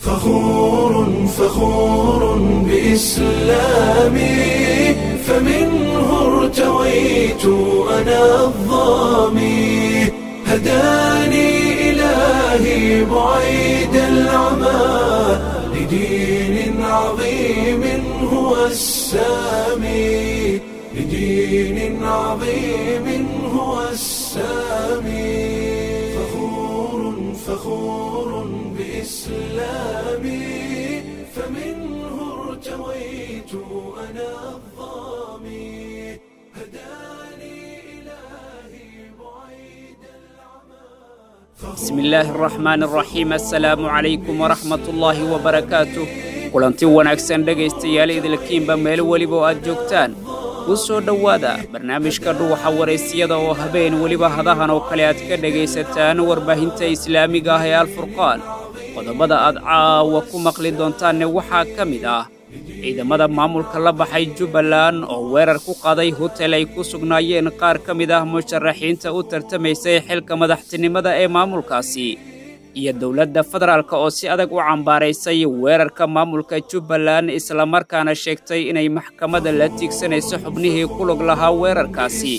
فخور فخور بإسلامي فمنه ارتويت أنا الظامي هداني إلهي بعيد العمى لدين عظيم هو السامي لدين عظيم هو السامي فخور فخور بإسلامي فمنه ارتويت أنا الظامي هداني إلهي بعيد بسم illaahi araxmaan araxiim assalaamu calaykum waraxmatullaahi wabarakaatuh kulanti wanaagsan dhegaystayaal idilkiinba meel weliba oo aad joogtaan ku soo dhowaada barnaamijka dhuuxa waraysiyada oo habeen weliba hadahan oo kale aad ka dhegaysataan warbaahinta islaamiga ah ee alfurqaan qodobada aad caawa ku maqli doontaanne waxaa ka mid ah ciidamada maamulka la baxay jubbaland oo weerar ku qaday hotel ay ku sugnaayeen qaar ka mid ah musharaxiinta u tartamaysay xilka madaxtinimada ee maamulkaasi iyo dowladda federaalk oo si adag u cambaaraysay weerarka maamulka jubbaland islamarkaana sheegtay inay maxkamadda la tiigsanayso xubnihii ku lug lahaa weerarkaasi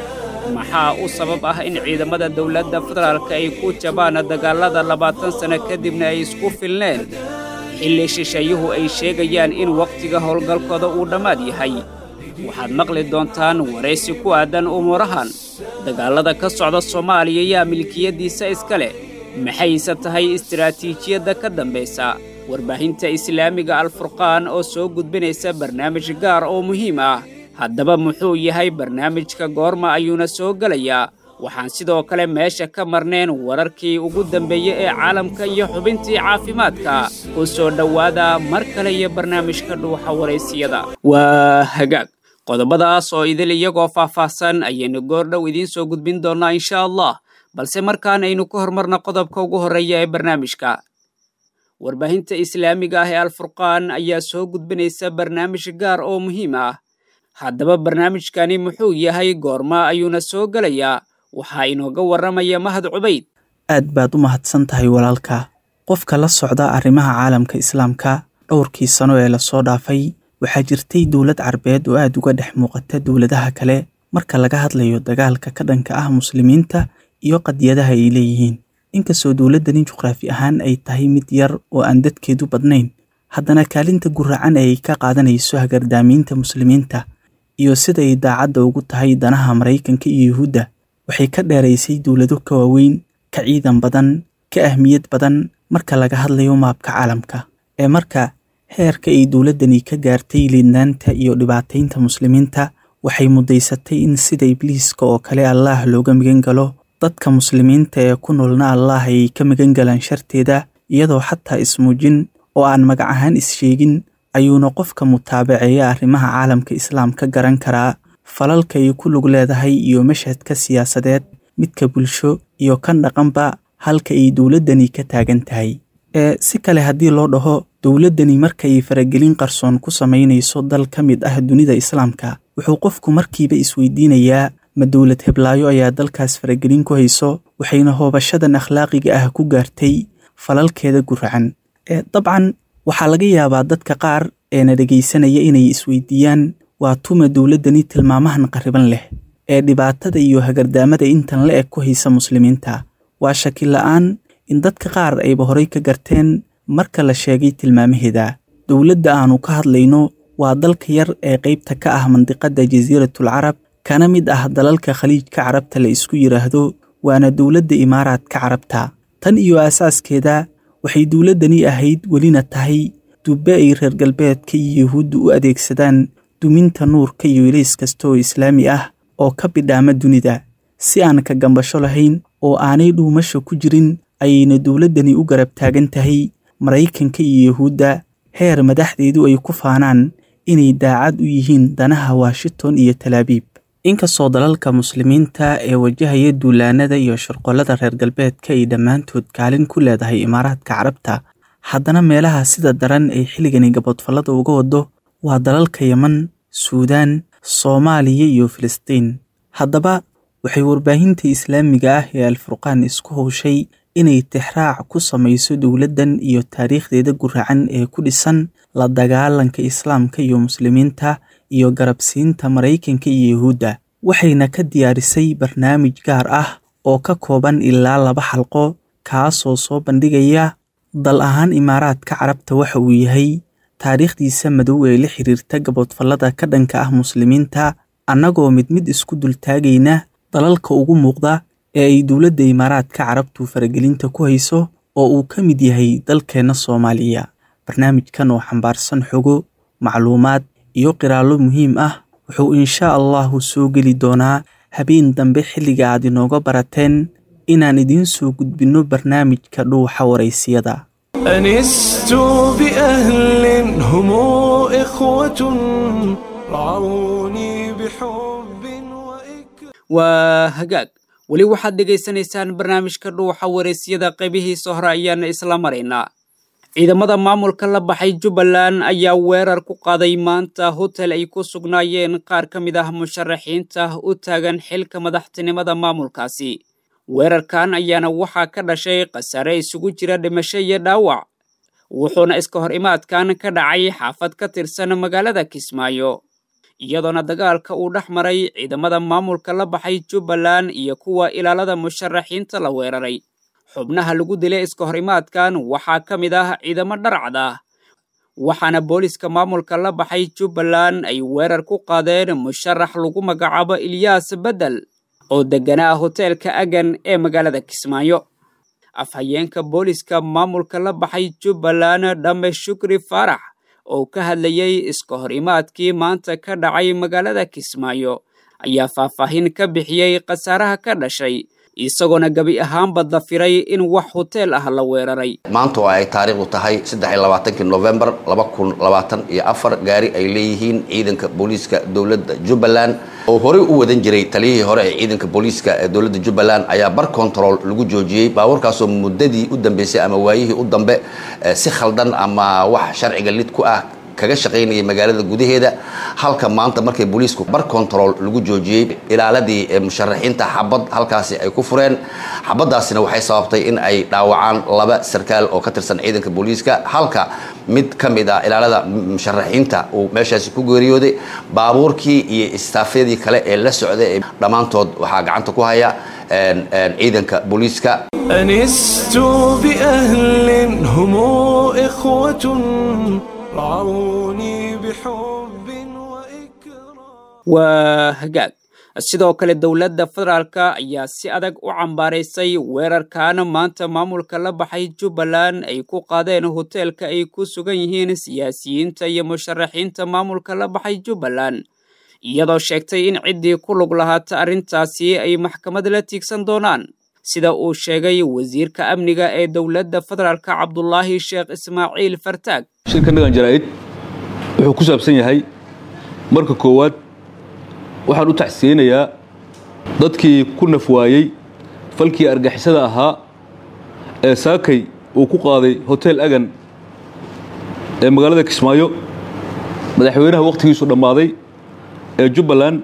maxaa u sabab ah in ciidamada dowladda federaalk ay ku jabaan dagaallada labaatan sanno kadibna ay isku filneen xilli shisheeyuhu ay sheegayaan in wakhtiga howlgalkooda uu dhammaad yahay waxaad maqli doontaan waraysi ku aadan umuurahan dagaallada ka socda soomaaliya yaa milkiyaddiisa iska leh maxayse tahay istaraatiijiyadda ka dambaysa warbaahinta islaamiga alfurqaan oo soo gudbinaysa barnaamij gaar oo muhiim ah haddaba muxuu yahay barnaamijka goorma ayuuna soo gelayaa waxaan sidoo kale meesha ka marneen wararkii ugu dambeeyey ee caalamka iyo xubintii caafimaadka ku soo dhowaada mar kale iyo barnaamijka dhuuxa waraysiyada waa hagaag qodobadaas oo idil iyagoo faahfaahsan ayaynu goordhow idiin soo gudbin doonnaa insha allah balse markaan aynu ku hormarno qodobka ugu horreeya ee barnaamijka warbaahinta islaamiga ah ee alfurqaan ayaa soo gudbinaysa barnaamij gaar oo muhiim ah haddaba barnaamijkani muxuu yahay goorma ayuuna soo gelayaa waxaa inooga warramaya mahad cubayd aad baad u mahadsan tahay walaalka qofka la socda arrimaha caalamka islaamka dhowrkii sano ee lasoo dhaafay waxaa jirtay dowlad carbeed oo aad uga dhex muuqata dowladaha kale marka laga hadlayo dagaalka ka dhanka ah muslimiinta iyo qadiyadaha ay leeyihiin inkastoo dowladdani juqraafi ahaan ay tahay mid yar oo aan dadkeedu badnayn haddana kaalinta guracan ee ay ka qaadanayso hagardaamiinta muslimiinta iyo siday daacadda ugu tahay danaha maraykanka iyo yuhuudda waxay ka dheeraysay dowlado ka waaweyn ka ciidan badan ka ahmiyad badan marka laga hadlayo maabka caalamka ee marka heerka ay dowladdani ka gaartay liidnaanta iyo dhibaataynta muslimiinta waxay muddaysatay in sida ibliiska oo kale allaah looga migan galo dadka muslimiinta ee ku noolna allaah ay ka migan galaan sharteeda iyadoo xataa ismuujin oo aan magac ahaan is-sheegin ayuuna qofka mutaabaceeya arrimaha caalamka islaamka garan karaa falalka ay ku lug leedahay iyo mashhadka siyaasadeed midka bulsho iyo kan dhaqanba halka ay dowladdani ka taagan tahay ee si kale haddii loo dhaho dowladdani markaay faragelin qarsoon ku samaynayso dal ka mid ah dunida islaamka wuxuu qofku markiiba isweydiinayaa ma dowlad heblaayo ayaa dalkaas faragelin ku hayso waxayna hoobashadan akhlaaqiga ah ku gaartay falalkeeda guracan ee dabcan waxaa laga yaabaa dadka qaar eena dhegaysanaya inay isweydiiyaan waa tuma dowladdani tilmaamahan qarriban leh ee dhibaatada iyo hagardaamada intan la eg ku haysa muslimiinta waa shaki la'aan in dadka qaar ayba horay ka garteen marka la sheegay tilmaamaheeda dowladda aannu ka hadlayno waa dalka yar ee qaybta ka ah mandiqadda jasiiratul carab kana mid ah dalalka khaliijka carabta la isku yidhaahdo waana dowladda imaaraadka carabta tan iyo aasaaskeeda waxay dowladdani ahayd welina tahay dubbe ay reer galbeedka iyo yuhuudda u adeegsadaan duminta nuurka iyo ilays kasta oo islaami ah oo ka bidhaama dunida si aan ka gambasho lahayn oo aanay dhuumasha ku jirin ayayna dowladdani u garab taagan tahay maraykanka iyo yuhuudda heer madaxdeedu ay ku faanaan inay daacad u yihiin danaha washington iyo talaabiib inkastoo dalalka muslimiinta ee wajahaya duulaanada iyo shirqollada reer galbeedka ay dhammaantood kaalin ku leedahay imaaraadka carabta haddana meelaha sida daran ay xilligani gabodfallada uga wado waa dalalka yeman suudaan soomaaliya iyo filistiin haddaba waxay warbaahinta islaamiga ah ee alfurqaan isku howshay inay tixraac ku samayso dowladdan iyo taariikhdeeda guracan ee ku dhisan la dagaalanka islaamka iyo muslimiinta iyo garabsiinta maraykanka iyo yuhuudda waxayna ka diyaarisay barnaamij gaar ah oo ka kooban ilaa laba xalqo kaasoo soo bandhigaya dal ahaan imaaraadka carabta waxa uu yahay taariikhdiisa madow ee la xiriirta gaboodfallada ka dhanka ah muslimiinta annagoo mid mid isku dultaagayna dalalka ugu muuqda ee ay dowladda imaaraadka carabtu faragelinta ku hayso oo uu ka mid yahay dalkeenna soomaaliya barnaamijkan oo xambaarsan xogo macluumaad iyo qiraallo muhiim ah wuxuu inshaa allahu soo geli doonaa habeen dambe xilliga aad inooga barateen inaan idiin soo gudbinno barnaamijka dhuuxa waraysiyada أنست بأهل هم إخوة رعوني بحب وإكرام waa hagaag weli waxaad dhegaysanaysaan barnaamijka dhuuxa waraysyada qaybihiisa hore ayaana isla maraynaa ciidamada maamulka la baxay jubbaland ayaa weerar ku qaaday maanta hotel ay ku sugnaayeen qaar ka mid ah musharaxiinta u taagan xilka madaxtinimada maamulkaasi weerarkan ayaana waxaa ka dhashay khasaare isugu jira dhimasho iyo dhaawac wuxuuna iska hor imaadkan ka dhacay xaafad ka tirsan magaalada kismaayo iyadoona dagaalka uu dhex maray ciidamada maamulka la baxay jubbaland iyo kuwa ilaalada musharaxiinta la weeraray xubnaha lagu dilay iska hor imaadkan waxaa ka mid ah ciidamo dharcad ah waxaana booliska maamulka la baxay jubbaland ay weerar ku qaadeen musharax lagu magacaabo ilyaas beddel oo degganaa hoteelka agan ee magaalada kismaayo afhayeenka booliska maamulka la baxay jubbaland dhamme shukri faarax oo ka hadlayay iska hor imaadkii maanta ka dhacay magaalada kismaayo ayaa faahfaahin ka bixiyey khasaaraha ka dhashay isagoona gebi ahaanba dafiray in wax hoteel ah la weeraray maanta oo ay taariikhdu tahay saddexiyolabaatanki novembar laba kun labaatan iyo afar gaari ay leeyihiin ciidanka booliiska dowladda jubbaland oo horey u wadan jiray taliyihii hore ee ciidanka booliiska ee dowladda jubbaland ayaa bar control lagu joojiyey baabuurkaasoo muddadii u dambeysay ama waayihii u dambe si khaldan ama wax sharciga lid ku ah kaga shaqaynayay magaalada gudaheeda halka maanta markay booliisku bar control lagu joojiyey ilaaladii musharaxiinta xabad halkaasi ay ku fureen xabadaasina waxay sababtay in ay dhaawacaan laba sarkaal oo ka tirsan ciidanka booliiska halka mid ka mid ah ilaalada musharaxiinta uu meeshaasi ku geeriyooday baabuurkii iyo istaafyadii kale ee la socday dhammaantood waxaa gacanta ku haya ciidanka booliiska أنست بأهل هم إخوة رعوني بحب وإكرام waa hagaag sidoo kale dowladda federaalka ayaa si adag u cambaaraysay weerarkan maanta maamulka la baxay jubbaland ay ku qaadeen hoteelka ay ku sugan yihiin siyaasiyiinta iyo musharaxiinta maamulka la baxay jubbaland iyadoo sheegtay in ciddii ku lug lahaata arrintaasi ay maxkamad la tiigsan doonaan sida uu sheegay wasiirka amniga ee dowladda federaalka cabdulaahi sheekh ismaaciil fartaag shirka nagan jaraa'id wuxuu ku saabsan yahay marka koowaad waxaan u tacsiyeynayaa dadkii ku naf waayey falkii argixisada ahaa ee saakay uu ku qaaday hotel agan ee magaalada kismaayo madaxweynaha wakhtigiisu dhammaaday ee jubbaland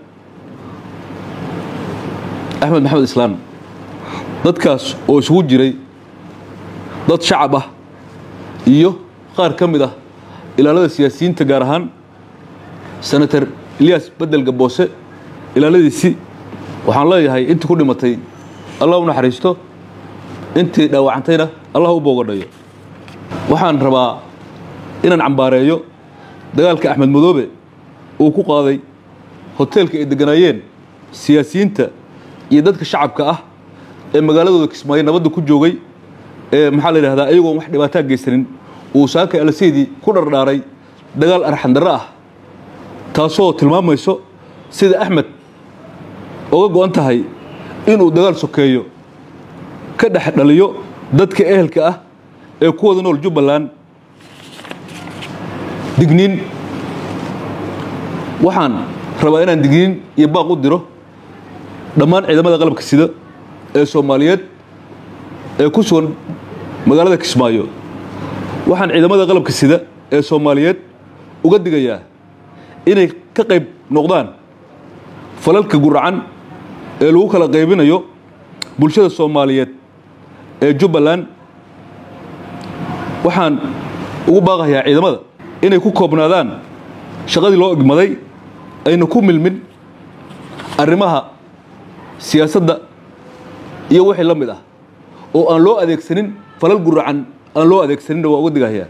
axmed maxamed islaan dadkaas oo isugu jiray dad shacab ah iyo qaar ka mid ah ilaalada siyaasiyiinta gaar ahaan senator ilyas bedel gaboose ilaaladiisii waxaan leeyahay intii ku dhimatay allah u naxariisto intii dhaawacantayna allah u boogadhayo waxaan rabaa inaan cambaareeyo dagaalka axmed madoobe uu ku qaaday hoteelka ay degganaayeen siyaasiyiinta iyo dadka shacabka ah ee magaaladooda kismaayo nabadda ku joogay ee maxaa la yidhahdaa ayagoon wax dhibaataa geysanin uu saakay alaseydii ku dhardhaaray dagaal arxandarro ah taasoo tilmaamayso sida axmed oga go-an tahay inuu dagaal sokeeyo ka dhex dhaliyo dadka ehelka ah ee ku wada nool jubbaland digniin waxaan rabaa inaan digniin iyo baaq u diro dhammaan ciidamada qalabka sida ee soomaaliyeed ee ku sugan magaalada kismaayo waxaan ciidamada qalabka sida ee soomaaliyeed uga digayaa inay ka qayb noqdaan falalka guracan ee lagu kala qaybinayo bulshada soomaaliyeed ee jubbaland waxaan ugu baaqayaa ciidamada inay ku koobnaadaan shaqadii loo igmaday ayna ku milmin arrimaha siyaasadda iyo wixii la mid ah oo aan loo adeegsanin falal guracan aan loo adeegsaninna waa uga digahayaa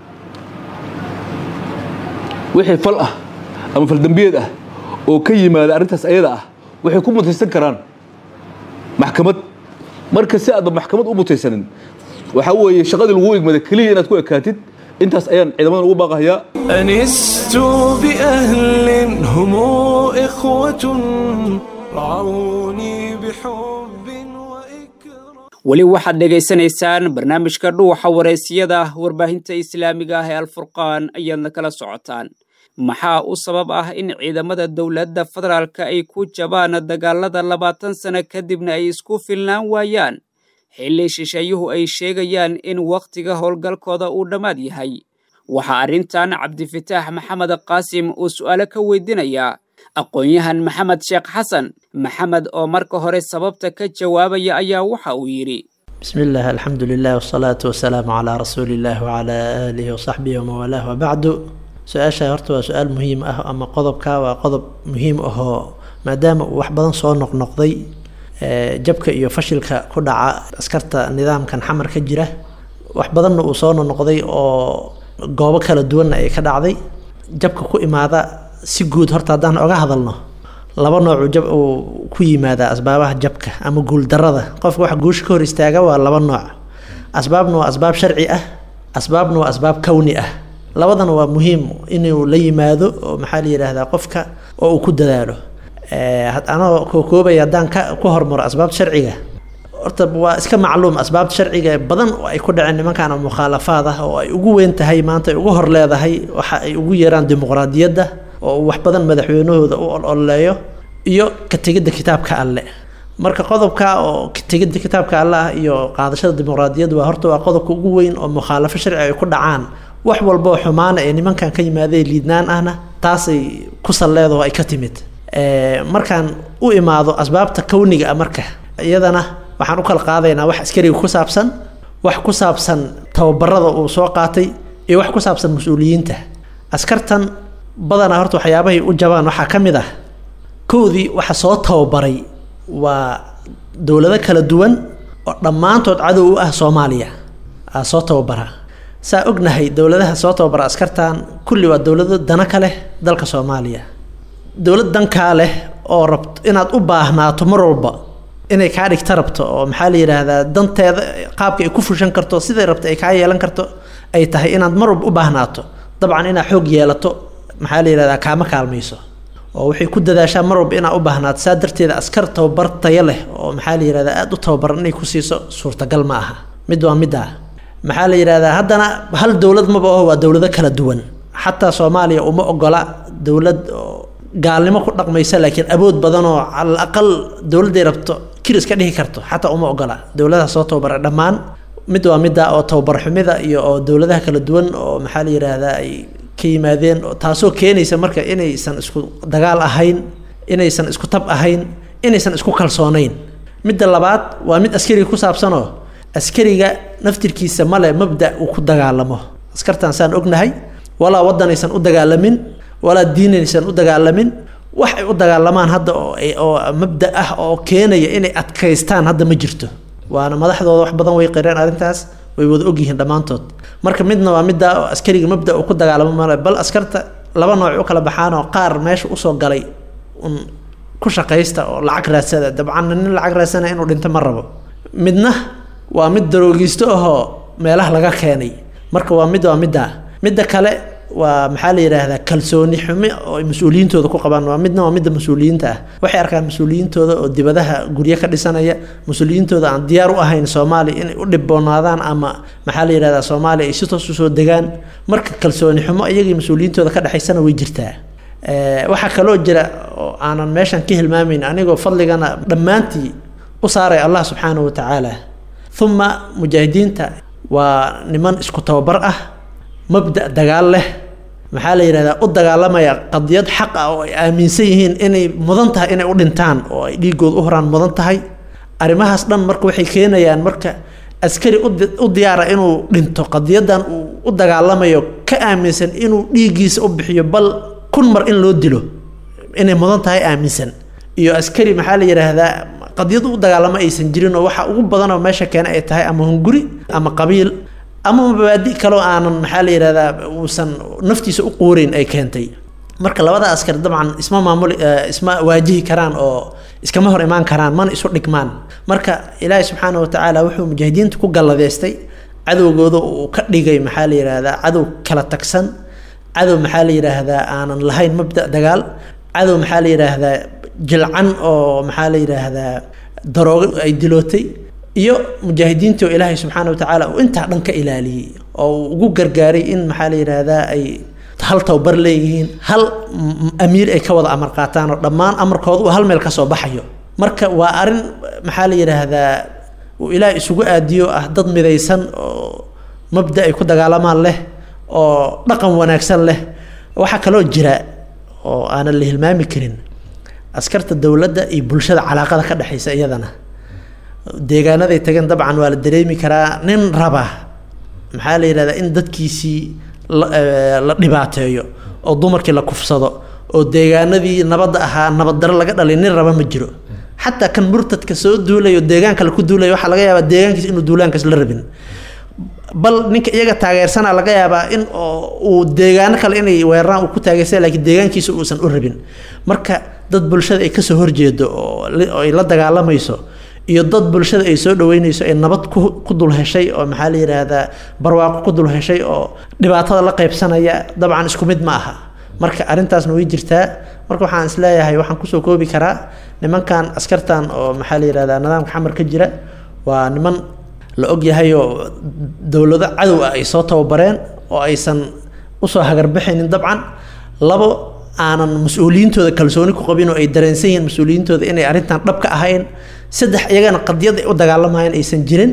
wixii fal ah ama faldambiyeed ah oo ka yimaada arrintaas ayada ah waxay ku mutaysan karaan maxkamad marka si aadba maxkamad u mutaysanin waxaa weeye shaqadii lagu igmada keliya inaad ku ekaatid intaas ayaan ciidamadan ugu baaqahayaa أنست بأهل هم إخوة رعوني بحب وإكرام weli waxaad dhegaysanaysaan barnaamijka dhuuxa wareysiyada warbaahinta islaamiga ah ee alfurqaan ayaadna kala socotaan maxaa u sabab ah in ciidamada dowladda federaalka ay ku jabaan dagaalada labaatan sano kadibna ay isku filnaan waayaan xilli shisheeyuhu ay sheegayaan in wakhtiga howlgalkooda uu dhammaad yahay waxaa arrintan cabdifitaax maxamed qaasim uu su'aalo ka weydiinayaa aqoon-yahan maxamed sheekh xasan maxamed oo marka hore sababta ka jawaabaya ayaa waxa uu yidhi بسم الله الحمد لله والصلاة والسلام على رسول الله وعلى آله وصحبه ومن والاه وبعد su-aasha horta waa su-aal muhiim ah ama qodobka waa qodob muhiim ahoo maadaama uu wax badan soo noqnoqday ee, jabka iyo fashilka ku dhaca askarta nidaamkan xamar ka jira wax badanna uu soo noqnoqday oo goobo kala duwanna ay ka dhacday jabka ku imaada si guud horta haddaan oga hadalno laba noocu jab uu ku yimaadaa asbaabaha jabka ama guuldarada qofka waxa guusha ka hor istaaga waa laba nooc asbaabna waa asbaab sharci ah asbaabna waa asbaab kowni ah labadana waa muhiim inuu la yimaado oo maxaa la yidhaahdaa qofka oo uu ku dadaalo Eh, had- anoo kookoobaya haddaan ka ku hormaro asbaabta sharciga horta waa iska macluum asbaabta sharciga ee badan oo ay ku dhaceen nimankan mukhaalafaad ah oo ay ugu weyn tahay maanta ay ugu hor leedahay waxa ay ugu yeeraan dimuqraadiyadda oo uu wax badan madaxweynahooda u ololeeyo iyo ka tegidda kitaabka alle marka qodobka oo ka tegidda kitaabka alle ah iyo qaadashada dimuqraadiyadda waa horta waa qodobka ugu weyn oo mukhaalafo sharci ay ku dhacaan wax walba oo xumaana ee nimankan ka yimaadee liidnaan ahna taasay ku salleedo ay ka timid Eh, markaan u imaado asbaabta kowniga ah marka iyadana waxaan u kala qaadaynaa wax askariga ku saabsan wax ku saabsan tababarada uu soo qaatay iyo wax ku saabsan mas-uuliyiinta askartan badanaa horta waxyaabahay u jabaan waxaa ka mid ah kowdii waxa soo tababaray waa dowlado kala duwan oo dhammaantood cadow u ah soomaaliya aa soo tababara saa ognahay dowladaha soo tababara askartan kulli waa dowlado dana ka leh dalka soomaaliya dowlad dankaa leh oo rabto inaad u baahnaato mar walba inay kaa dhigta rabto oo maxaa la yidhaahdaa danteeda qaabka ay ku fushan karto siday rabto ay kaa yeelan karto ay tahay inaad mar walba u baahnaato dabcan inaad xoog yeelato maxaa la yidhahdaa kaama kaalmayso oo waxay ku dadaashaa mar walba inaad u baahnaato saa darteeda askar tababar tayo leh oo maxaa la yidhahdaa aada u tababaran inay ku siiso suurtagal ma aha mid waa middaa maxaa la yidhahdaa haddana hal dowlad maba aho waa dowlado kala duwan xataa soomaaliya uma ogola dowlad oo gaalnimo ku dhaqmaysa laakiin awood badan oo calal aqal dowladday rabto kiris ka dhihi karto xataa uma ogola dowladaha soo tababara dhammaan mid waa midda oo tababar xumida iyo oo dowladaha kala duwan oo maxaa la yidhaahdaa ay ka yimaadeen oo taasoo keenaysa marka inaysan isku dagaal ahayn inaysan isku tab ahayn inaysan isku kalsoonayn midda labaad waa mid askariga ku saabsanoo askariga naftirkiisa male mabda uu ku dagaalamo askartan saan ognahay walaa waddanaysan u dagaalamin walaa diinaysan u dagaalamin wax ay u dagaalamaan hadda oo ay- oo mabda ah oo keenaya inay adkaystaan hadda ma jirto waana madaxdooda wax badan way qireen arrintaas way wada ogyihiin dhammaantood marka midna waa midda oo askariga mabda uu ku dagaalamo male bal askarta laba nooc u kala baxaan oo qaar meesha usoo galay un ku shaqaysta oo lacag raadsada dabcan nin lacag raadsana inuu dhinto ma rabo midna waa mid daroogiisto ahoo meelaha laga keenay marka waa mid waa midda midda kale waa maxaa la yidhaahdaa kalsooni xumi oo ay mas-uuliyiintooda ku qabaan waa midna waa midda mas-uuliyiinta ah waxay arkaan mas-uuliyiintooda oo dibadaha guryo ka dhisanaya mas-uuliyiintooda aan diyaar u ahayn soomaaliya inay u dhiboonaadaan ama maxaa la yidhahdaa soomaaliya ay si toos usoo degaan marka kalsooni xumo iyagii mas-uuliyiintooda ka dhexaysana way jirtaa Eh, waxaa kaloo jira oo aanan meeshan ka hilmaamayn anigoo fadligana dhammaantii u saaray allah subxaanahu wa tacaala uma mujaahidiinta waa niman isku tababar ah mabda dagaal leh maxaa la yidhahdaa u dagaalamaya qadiyad xaq ah oo ay aaminsan yihiin inay mudan tahay inay u dhintaan oo ay dhiigood u horaan mudan tahay arrimahaas dhan marka waxay keenayaan marka askari u diyaara inuu dhinto qadiyadan uu u dagaalamayo ka aaminsan inuu dhiiggiisa u bixiyo bal kun mar in loo dilo inay mudan tahay aaminsan iyo askari maxaa la yidhaahdaa qadiyad u dagaalamo aysan jirin oo waxa ugu badanoo meesha keena ay tahay ama hunguri ama qabiil ama mabaadi kaloo aanan maxaa la yidhahdaa uusan naftiisa u quureyn ay keentay marka labada askar dabcan isma maamuli isma waajihi karaan oo iskama hor imaan karaan mana isu dhigmaan marka ilaahi subxaana wa tacaala wuxuu mujaahidiinta ku galladeystay cadowgooda uu ka dhigay maxaa la yidhaahdaa cadow kala tagsan cadow maxaa la yidhaahdaa aanan lahayn mabda dagaal cadow maxaa la yidhaahdaa jilcan oo maxaa la yidhaahdaa daroogo ay dilootay iyo mujaahidiinta oo ilaahay subxaana wa tacaala uu intaa dhan ka ilaaliyey oo uu ugu gargaaray in maxaa la yidhaahdaa ay hal towbar leeyihiin hal amiir ay ka wada amar qaataan oo dhammaan amarkooda uu hal meel ka soo baxayo marka waa arrin maxaa la yidhaahdaa uu ilaah isugu aadiyo ah dad midaysan oo mabda ay ku dagaalamaan leh oo dhaqan wanaagsan leh waxaa kaloo jira oo aanan la hilmaami karin askarta dowladda iyo bulshada calaaqada ka dhexaysa iyadana deegaanaday tageen dabcan waa la dareemi karaa nin raba maxaa la yidhahdaa in dadkiisii la dhibaateeyo oo dumarkii la kufsado oo deegaanadii nabadda ahaa nabaddaro laga dhalay nin raba ma jiro xataa kan murtadka soo duulayo deegaan kale ku duulaya waxaa laga yaabaa deegaankiis inuu duulaankaas la rabin bal ninka iyaga taageersana laga yaabaa in uu deegaano kale inay weeraraan uu ku taageersan laakiin deegaankiisa uusan u rabin marka dad bulshada ay kasoo horjeedo oo ay la dagaalamayso iyo dad bulshada ay soo dhaweynayso ay nabad ku dul heshay oo maxaa la yidhaahdaa barwaaqo ku dul heshay oo dhibaatada la qaybsanaya dabcan isku mid ma aha marka arrintaasna way jirtaa marka waxaan isleeyahay waxaan kusoo koobi karaa nimankan askartan oo maxaa la yidhahdaa nidaamka xamar ka jira waa niman la ogyahay oo dowlado cadow ah ay soo tababareen oo aysan usoo hagarbixaynin dabcan labo aanan mas-uuliyiintooda kalsooni ku qabin oo ay dareensan yihiin mas-uuliyiintooda inay arrintan dhab ka ahayn saddex iyagana qadiyad ay u dagaalamayeen aysan jirin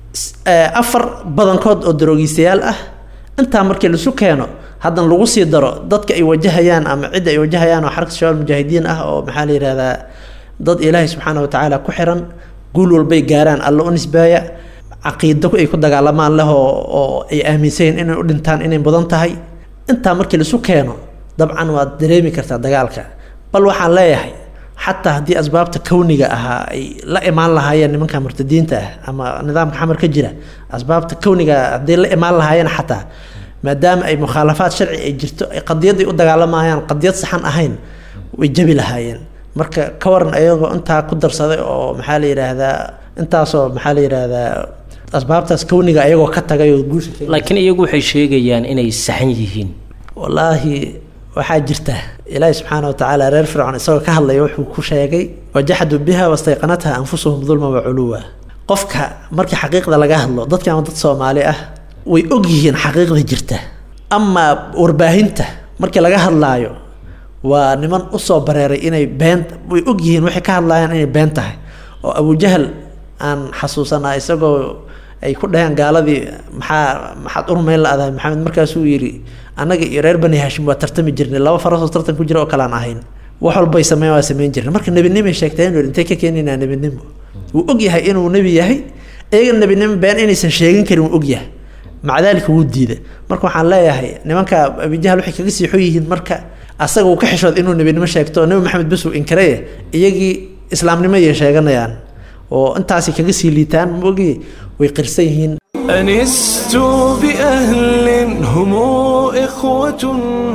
afar badankood oo daroogiistayaal ah intaa markii laisu keeno haddana lagu sii daro dadka ay wajahayaan ama cidda ay wajahayaan oo xarka shabaab mujaahidiin ah oo maxaa la yidhahdaa dad ilaahay subxaana wa tacaala ku xiran guul walbay gaaraan alla u nisbaaya caqiido ay ku dagaalamaan leh oo ay aaminsan yihiin inay u dhintaan inay mudan tahay intaa markii laisu keeno dabcan waad dareemi kartaa dagaalka bal waxaan leeyahay xataa haddii asbaabta kowniga ahaa ay la imaan lahaayeen nimanka murtadiinta ah ama nidaamka xamar ka jira asbaabta kowniga haddii la imaan lahaayeen xataa maadaama ay mukhaalafaad sharci ay jirto ay qadiyaday u dagaalamayaan qadiyad saxan ahayn way jabi lahaayeen marka ka waran ayagoo intaa ku darsaday oo maxaa la yidhaahdaa intaasoo maxaa la yidhaahdaa asbaabtaas kowniga ayagoo ka tagay oo guusha laakiin iyagu waxay sheegayaan inay saxan yihiin wallaahi waxaa jirta ilaahi subxaana wa tacaala reer fircoon isagoo ka hadlaya wuxuu ku sheegay wajaxaduu biha wastayqanatha anfusuhum dulma wa culuwa qofka markii xaqiiqda laga hadlo dadkan dad soomaali ah way og yihiin xaqiiqda jirta amaa warbaahinta markii laga hadlaayo waa niman usoo bareeray inay been way og yihiin waxay ka hadlaayaan inay been tahay oo abujahal aan xasuusanaa isagoo ay ku dhaheen gaaladii maxaa maxaad urmayn la-dahay maxamed markaasuu yidhi annaga iyo reer bani hashim waa tartami jirnay laba farasoo tartan ku jira oo kale aan ahayn wax walbay sameyn waa sameyn jirnay marka nebinimay sheegteen intay ka keenaynaa nebinimo wuu og yahay inuu nebi yahay iyaga nebinimo been inaysan sheegin karin wuu og yahay maca daalika wuu diida marka waxaan leeyahay nimanka abijahal waxay kaga siixo yihiin marka asaga uu ka xishooda inuu nebinimo sheegto nebi maxamed bes uu inkareye iyagii islaamnimo ayay sheeganayaan oo intaasi kaga sii liitaan maogi way qirsan yihiin أنست بأهل هم إخوة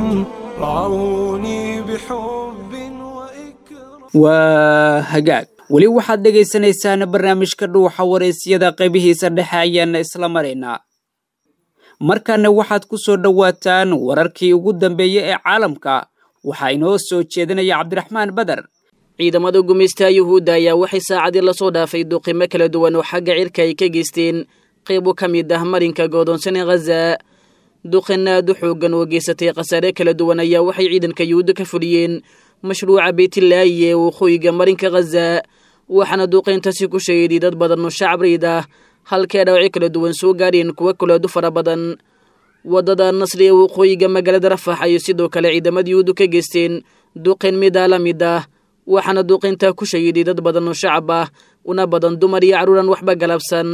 رعوني بحب وإكرام waa hagaag weli waxaad dhegaysanaysaana barnaamijka dhuuxa waraysyada qaybihiisa dhexe ayaana isla maraynaa markaana waxaad ku soo dhowaataan wararkii ugu dambeeyey ee caalamka waxaa inoo soo jeedinaya cabdiraxmaan badar ciidamada gumaystaha yuhuudda ayaa waxay saacadii lasoo dhaafay duqimo kala duwan oo xagga cirka ay ka geysteen qaybo ka mid ah marinka goodoonsan ee khaza duqin aad u xooggan oo geysatay khasaare kala duwan ayaa waxay ciidanka yuhuudda ka fuliyeen mashruuca beytlaayi ee waqooyiga marinka khaza waxaana duqayntaasi ku shahiday dad badan oo shacab riid ah halkee dhaawacyo kala duwan soo gaadheen kuwa kaleedu fara badan waddada nasri ee waqooyiga magaalada rafax ayay sidoo kale ciidamada yuhuuddu ka geysteen duqin midaa la mid ah waxaana duqayntaa ku shahiday dad badan oo shacab ah una badan dumar iyo carruuran waxba galabsan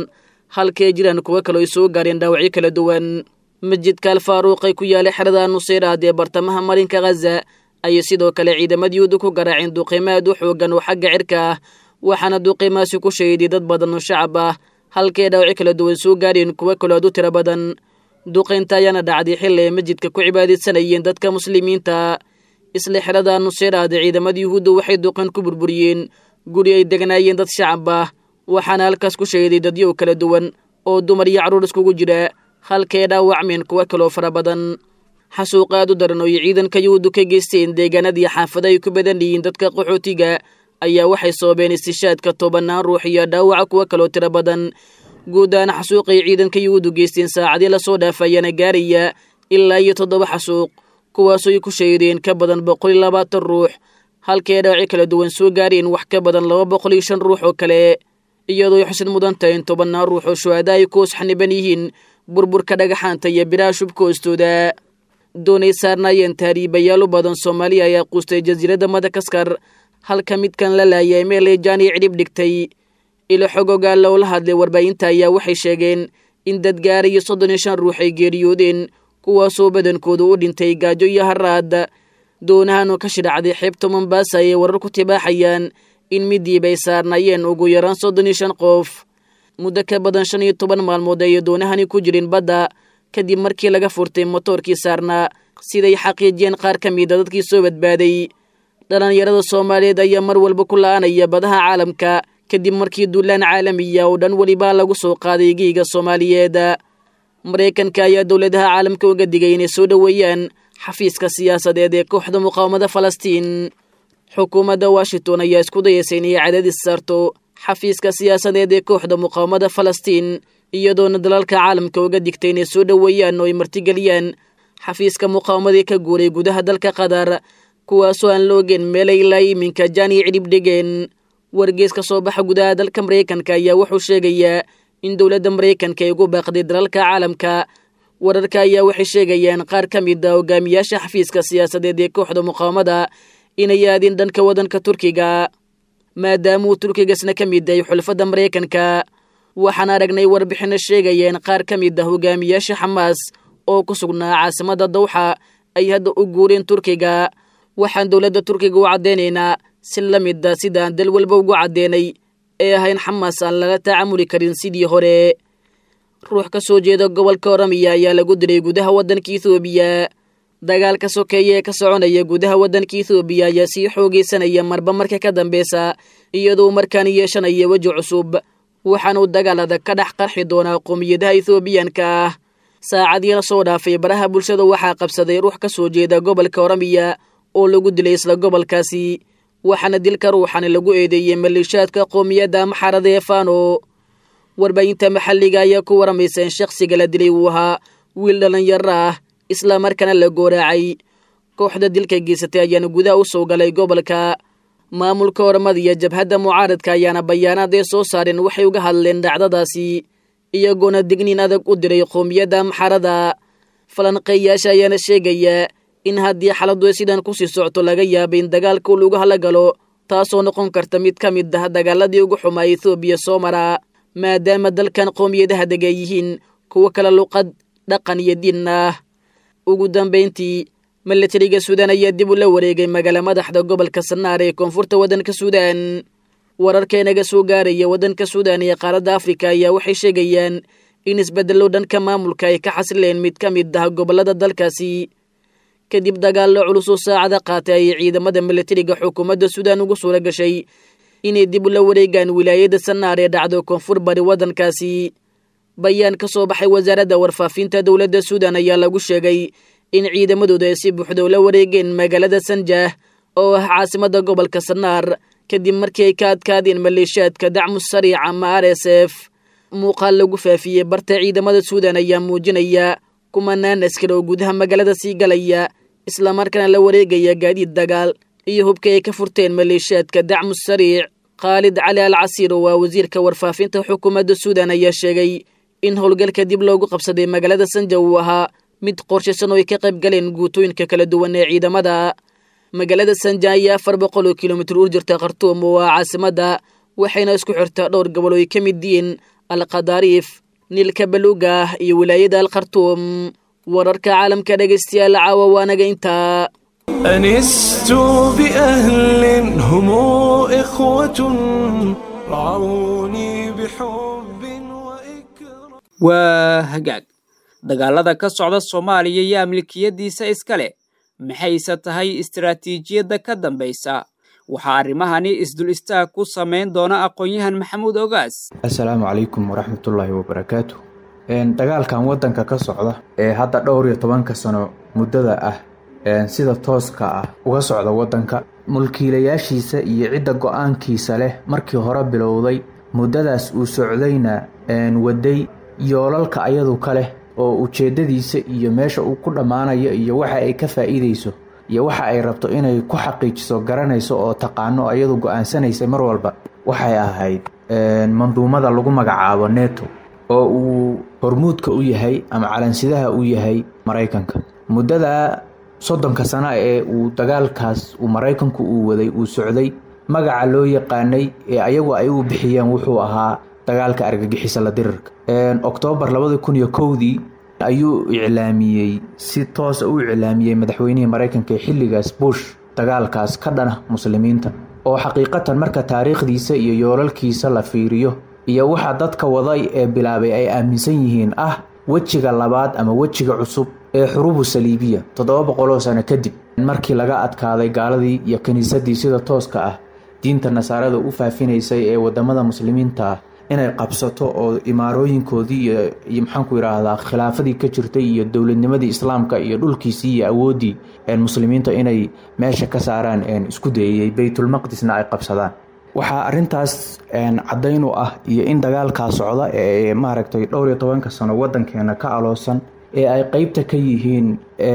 halkaay jiraan kuwo kaloo ay soo gaareen dhaawacyo kala duwan masjidka alfaaruuq ay ku yaalay xerada nuseyraad ee bartamaha marinka khaza ayay sidoo kale ciidamada yuhuudda ku garaaceen duqiimo aad u xoogan oo xagga cirka ah waxaana duqiimaasi ku shahiday dad badan oo shacab ah halkaay dhaawacyo kala duwan soo gaareen kuwo kaloo aad u tiro badan duqaynta ayaana dhacday xilli ay masjidka ku cibaadaysanayeen dadka muslimiinta isla xerada nuseyraad ciidamada yuhuudda waxay duqayn ku burburiyeen guri ay degnaayeen dad shacab ah waxaana halkaas ku shahiday dadyow kala duwan oo dumar iyo carruur iskugu jira halkay dhaawacmeen kuwo kaloo fara badan xasuuq aad u daran oo ay ciidanka yuhuuddu ka geysteen deegaanadii xaafada ay ku badan yihiin dadka qaxootiga ayaa waxay soobeen istishaadka tobanaan ruux iyo dhaawaca kuwo kaloo tiro badan guud ahaan xasuuqay ciidanka yuhuuddu geysteen saacadii lasoo dhaafayaana gaaraya ilaa iyo toddoba xasuuq kuwaasoo ay ku shahideen ka badan boqol iyo labaatan ruux halkay dhaawaci kala duwan soo gaareen wax ka badan laba boqol iyo shan ruux oo kale iyadoo ay xusid mudan tahay in tobannaan ruux oo shuhada ay ku hoos xaniban yihiin burburka dhagaxaanta iyo biraha shubka hoostooda doonay saarnaayeen tahriibayaalu badan soomaaliya ayaa quustay jasiiradda madagaskar halka midkan la laayay meel ay jaaniya cidhib dhigtay ilo xogogaa loola hadlay warbaahinta ayaa waxay sheegeen in dad gaarayo soddon iyo shan ruux ay geeriyoodeen kuwaasoo badankoodu u dhintay gaajo iyo haraad doonahan oo ka shidhacday xeebta mombaasa ayay warar ku tibaaxayaan in midiib ay saarnaayeen ugu yaraan soddon iyo shan qof muddo ka badan shan iyo toban maalmood ayay doonahani ku jirin badda kadib markii laga furtay motoorkii saarnaa siday xaqiijiyeen qaar ka mida dadkii soo badbaaday dhallinyarada soomaaliyeed ayaa mar walba ku la'anaya badaha caalamka kadib markii duulaan caalamiya oo dhan welibaa lagu soo qaaday geyga soomaaliyeed maraykanka ayaa dowladaha caalamka uga digay inay soo dhoweeyaan xafiiska siyaasadeed ee kooxda muqaawamada falastiin xukuumadda washington ayaa isku dayaysa inay cadaadis saarto xafiiska siyaasadeed ee kooxda muqaawamada falastiin iyadoona dalalka caalamka uga digtay inay soo dhoweeyaan oo ay martigeliyaan xafiiska muqaawamadii ka guuray gudaha dalka qatar kuwaasoo aan la ogeen meelay ilaa iminka jaani cidhib dhigeen wargees ka soo baxa gudaha dalka maraykanka ayaa wuxuu sheegayaa in dowladda maraykanka ay ugu baaqday dalalka caalamka wararka ayaa waxay sheegayaan qaar ka mid a hogaamiyaasha xafiiska siyaasadeed ee kooxda muqaawamada inay aadin dhanka waddanka turkiga maadaama uu turkigasna ka mid yahay xulfadda maraykanka waxaan aragnay warbixino sheegayeen qaar ka mid ah hogaamiyaasha xamaas oo ku sugnaa caasimadda dawxa ay hadda u guureen turkiga waxaan dowladda turkiga u caddaynaynaa si la mid a sidaan dal walba ugu caddeenay ee ahayn xamaas aan lala tacaamuli karin sidii hore ruux ka soo jeeda gobolka oramiya ayaa lagu diray gudaha waddanka ethoobiya dagaalka sokeeye ee ka soconaya gudaha waddanka ethoobiya ayaa sii xoogaysanaya marba marka ka dambeysa iyadoo markaan yeeshanaya weji cusub waxaanuu dagaal adag ka dhex qarxi doonaa qoomiyadaha ethoobiyanka ah saacadii la soo dhaafay baraha bulshada waxaa qabsaday ruux ka soo jeeda gobolka oramiya oo lagu dilay isla gobolkaasi waxaana dilka ruuxani lagu eedeeyey maleeshaadka qoomiyadda maxarada ee fano warbaahinta maxalliga ayaa ku waramaysa in shakhsiga la dilay uu ahaa wiil dhallinyaro ah isla markaana la gooraacay kooxda dilka geysatay ayaana gudaha u soo galay gobolka maamulka oramada iyo jabhadda mucaaradka ayaana bayaanaad ay soo saareen waxay uga hadleen dhacdadaasi iyagoona digniin adag u diray qoomiyadda maxarada falanqeeyaasha ayaana sheegaya in haddii xaladu ay sidan kusii socto laga yaaba in dagaalka uu lagu hala galo taasoo noqon karta mid ka mid ah dagaaladii ugu xumaa ethoobiya soo mara maadaama dalkan qoomiyadaha dega yihiin kuwo kale luqad dhaqan iyo diin ah ugu dambayntii milatariga suudaan ayaa dib u la wareegay magaala madaxda gobolka sanaar ee koonfurta waddanka suudaan wararkeenaga soo gaaraya waddanka suudaan iyo qaaradda afrika ayaa waxay sheegayaan in isbeddello dhanka maamulka ay ka xasileen mid ka mid ah gobollada dalkaasi kadib dagaallo culus oo saacada qaatay ayay ciidamada milatariga xukuumadda suudaan ugu suura gashay inay dib ula wareegaan wilaayadda sanaar ee dhacdo koonfur bari waddankaasi bayaan ka soo baxay wasaaradda warfaafinta dowladda suudaan ayaa lagu sheegay in ciidamadooda ay si buuxda ula wareegeen magaalada sanjah oo ah caasimadda gobolka sanaar kadib markii ay ka adkaadeen maleeshiyaadka dacmu sariic ama r s f muuqaal lagu faafiyey barta ciidamada suudaan ayaa muujinaya kumanaan askar oo gudaha magaalada sii galaya islamarkaana la wareegaya gaadiid dagaal iyo hubka ay ka furteen maleeshiyaadka dacmu sariic khaalid cali al casiir oo waa wasiirka warfaafinta xukuumadda suudaan ayaa sheegay in howlgalka dib loogu qabsaday magaalada sanja uu ahaa mid qorshaysan oo ay ka qayb galeen guutooyinka kala duwan ee ciidamada magaalada sanja ayaa afar boqol oo kilomitir u jirta khartuum oo ah caasimadda waxayna isku xirtaa dhowr gobol oo ay ka mid yihiin alkhadaariif niilka baluugah iyo wilaayada alkhartuum wararka caalamka dhegaystayaal caawa waanaga intaa أنست بأهل هم إخوة رعوني بحب وإكرام waa hagaag dagaalada ka socda soomaaliya iyo amlikiyadiisa iska leh maxayse tahay istaraatiijiyadda ka dambaysa waxaa arrimahani isdul istaag ku samayn doona aqoon-yahan maxamuud ogaas assalaamu calaykum waraxmatullaahi wabarakaatu dagaalkan waddanka ka socda ee hadda dhowr iyo tobanka sano muddada ah sida tooska ah uga socda waddanka mulkiilayaashiisa iyo cidda go-aankiisa leh markii hore bilowday muddadaas uu socdayna waday yoolalka ayadu ka leh oo ujeeddadiisa iyo meesha uu ku dhammaanayo iyo waxa ay ka faa'iidayso iyo waxa ay rabto inay ku xaqiijiso garanayso oo taqaano ayadu go-aansanaysay mar walba waxay ahayd manduumada lagu magacaabo neto oo uu hormuudka u yahay ama calansidaha u yahay maraykanka muddada soddonka sano ee uu dagaalkaas uu maraykanku uu waday uu socday magaca loo yaqaanay ee ayagu ay u bixiyeen wuxuu ahaa dagaalka argagixisa la dirirka oktoobar labadi kun iyo kowdii ayuu iclaamiyey si toosa u iclaamiyey madaxweynihii maraykanka ee xilligaas bush dagaalkaas ka dhana muslimiinta oo xaqiiqatan marka taariikhdiisa iyo yoolalkiisa la fiiriyo iyo waxa dadka waday ee bilaabay ay aaminsan yihiin ah wejiga labaad ama wejiga cusub ee xuruubu saliibiya toddoba boqoloo sano kadib markii laga adkaaday gaaladii iyo kiniisadii sida tooska ah diinta nasaarada u faafinaysay ee wadamada muslimiinta ah inay qabsato oo imaarooyinkoodii iyo maxaanku yidhaahdaa khilaafadii ka jirtay iyo dowladnimadii islaamka iyo dhulkiisii iyo awooddii muslimiinta inay meesha ka saaraan isku dayayey baytulmaqdisna ay qabsadaan waxaa arintaas caddayn u ah iyo in dagaalkaa socda ee maaragtay dhowr iyo tobanka sano waddankeena ka aloosan ee ay qeybta ka yihiin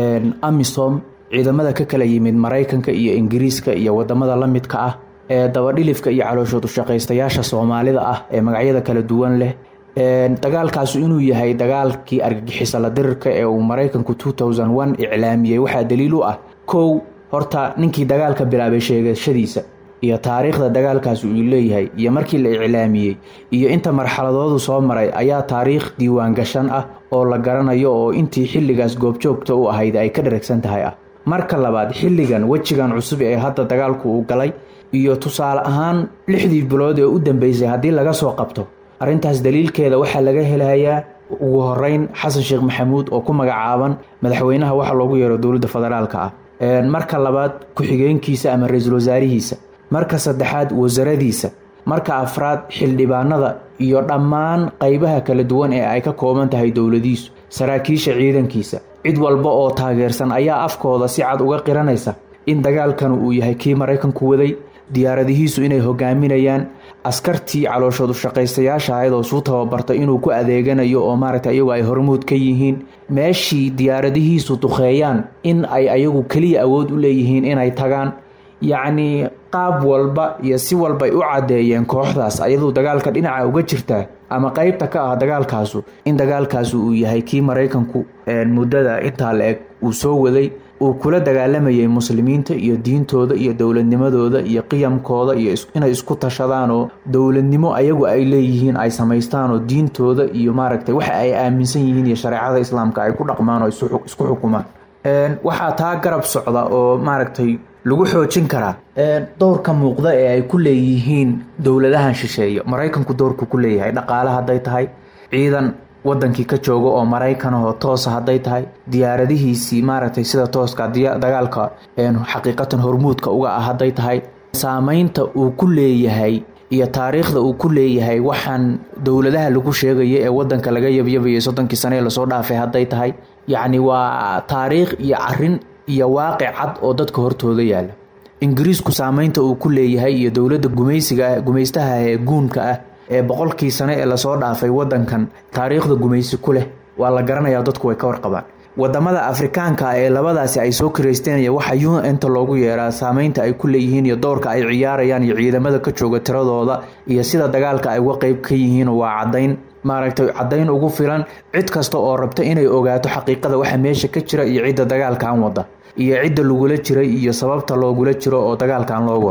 amisom ciidamada ka kala yimid maraykanka iyo ingiriiska iyo wadamada la midka ah ee dabadhilifka iyo calooshood ushaqaystayaasha soomaalida ah ee magacyada kala duwan leh dagaalkaasu inuu yahay dagaalkii argagixisa la dirirka ee uu maraykanku iclaamiyey waxaa daliil u ah kow horta ninkii dagaalka bilaabay sheegashadiisa iyo taariikhda dagaalkaas uu leeyahay iyo markii la iclaamiyey iyo inta marxaladoodu soo maray ayaa taariikh diiwaan gashan ah oo la garanayo oo intii xilligaas goobjoogta u ahayd ay ka dharagsan tahay ah marka labaad xilligan wejigan cusub ee hadda dagaalku uu galay iyo tusaale ahaan lixdii bilood ee u dambeysay haddii laga soo qabto arrintaas daliilkeeda waxaa laga helayaa ugu horeyn xasan sheekh maxamuud oo ku magacaaban madaxweynaha waxa loogu yeero dowladda federaalka ah marka labaad ku-xigeenkiisa ama ra-iisul wasaarihiisa marka saddexaad wasaradiisa marka afraad xildhibaanada iyo dhammaan qaybaha kala duwan ee ay ka kooban tahay dowladiisu saraakiisha ciidankiisa cid walba oo taageersan ayaa afkooda si cad uga qiranaysa in dagaalkan uu yahay kii maraykanku waday diyaaradihiisu inay hogaaminayaan askartii calooshood ushaqaystayaasha ahayd oo suu tababartay inuu ku adeeganayo oo maaragta iyagu ay hormuud ka yihiin meeshii diyaaradihiisu duqeeyaan in ay ayagu keliya awood u leeyihiin inay tagaan yacnii qaab walba iyo si walbay u caddeeyeen kooxdaas ayaduu dagaalka dhinaca uga jirtaa ama qeybta ka ah dagaalkaasu in dagaalkaasu uu yahay kii maraykanku muddada intaa la eg uu soo waday uu kula dagaalamayay muslimiinta iyo diintooda iyo dowladnimadooda iyo qiyamkooda iyo inay isku tashadaan oo dowladnimo ayagu ay leeyihiin ay samaystaan oo diintooda iyo maaragtay waxa ay aaminsan yihiin iyo shareecada islaamka ay ku dhaqmaan oo isku xukumaan waxaa taa garab socda oo maaragtay lagu xoojin karaa dowrka muuqda ee ay ku leeyihiin dowladahan shisheeye maraykanku dowrku ku leeyahay dhaqaale hadday tahay ciidan wadankii ka jooga oo maraykanahoo toosa hadday tahay diyaaradihiisii maaragtay sida tooska dagaalka xaqiiqatan hormuudka uga ah hadday tahay saameynta uu ku leeyahay iyo taariikhda uu ku leeyahay waxaan dowladaha lagu sheegaya ee wadanka laga yabyabayay soddonkii sane ee lasoo dhaafay hadday tahay yacni waa taariikh iyo carin iyo waaqic cad oo dadka hortooda yaala ingiriisku saameynta uu ku leeyahay iyo dowladda gumaysiga gumaystaha ee guunka ah ee boqolkii sane ee lasoo dhaafay wadankan taariikhda gumaysi ku leh waa la garanayaa dadku way ka warqabaan wadamada afrikaanka ee labadaasi ay soo kiraysteen iyo waxa un-ta loogu yeeraa saameynta ay ku leeyihiin iyo doorka ay ciyaarayaan iyo ciidamada ka jooga tiradooda iyo sida dagaalka ay uga qeyb ka yihiin waa cadayn maaragtay caddayn ugu filan cid kasta oo rabta inay ogaato xaqiiqada waxa meesha ka jira iyo cidda dagaalkan wada iyo cidda lagula jiray iyo sababta loogula jiro oo dagaalkan loo wado